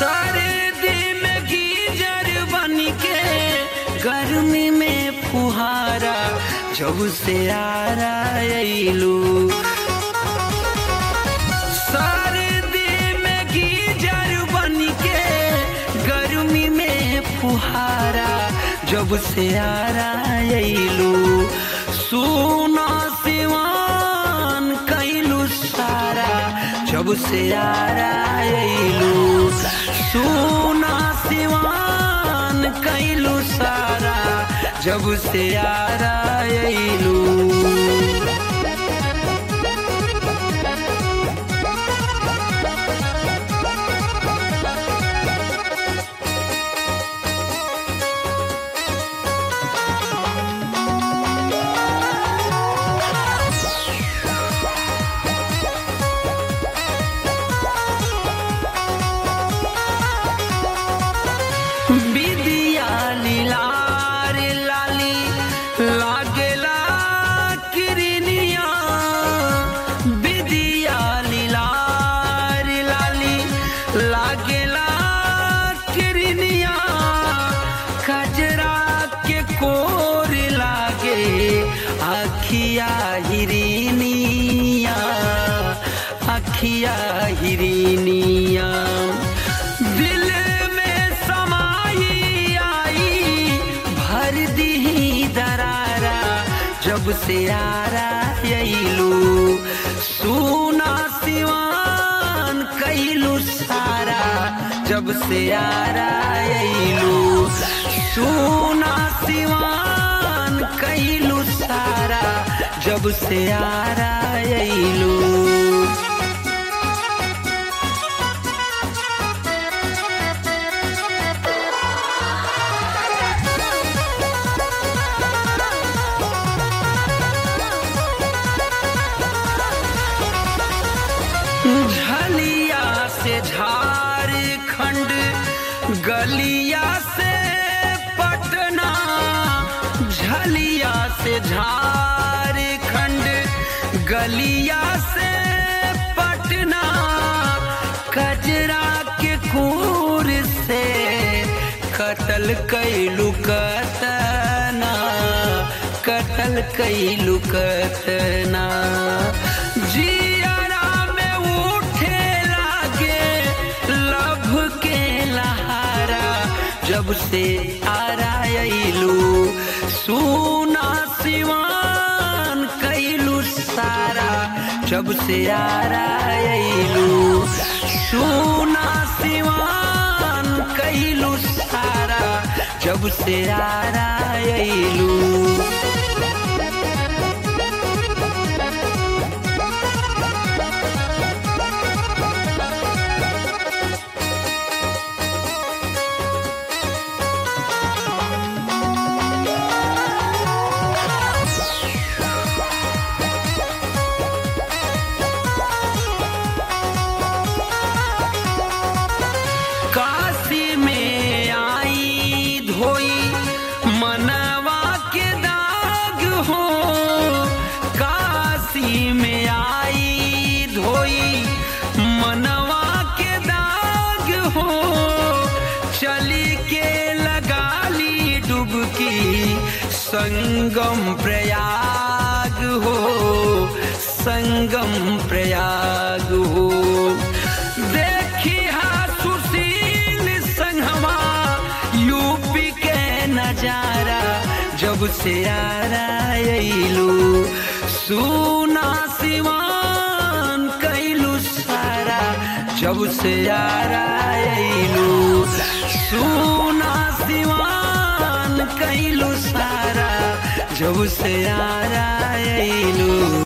सर्दी में गीजर बन के गर्मी में फुहारा जब से आरा अइलू सर्दी में गीजर बन के गर्मी में फुहारा जब से आरा अइलू सुना सिवान कैलू सारा जब से आरा अइलू सुना सिवान कैलू सारा जब से आरा अइलू बिदिया लीलार लाली लागेला किरनिया बिदिया लीलार लाली लागेला किरनिया कजरा के कोर लागे अखिया हिरनिया अखिया हिरनिया दिल में समाई आई भर दी दरारा जब से आरा अइलू सुना सिवान कैलू सारा जब से आरा अइलू सुना सिवान कैलू सारा जब से आरा अइलू झलिया से झारखंड गलिया से पटना झलिया से झारखंड गलिया से पटना कजरा के खूर से कतल कैलू कतना कतल कैलू कतना जियारा में उठे लागे लभ के लहारा जब से आरा अइलू सुना सिवान कैलू सारा जब से आरा अइलू सुना सिवान कैलू सारा जब से आरा अइलू काशी में आई धोई मनवा के दाग हो काशी में आई धोई मनवा के दाग हो चली के लगा ली डुबकी संगम प्रयाग हो संगम प्रयाग हो देखी हा सुशील संगमा यूपी के नजारा जब से आरा अइलू सुना सिवान कैलू सारा जब से आरा अइलू सुना सिवान कैलू सारा जब से आरा अइलू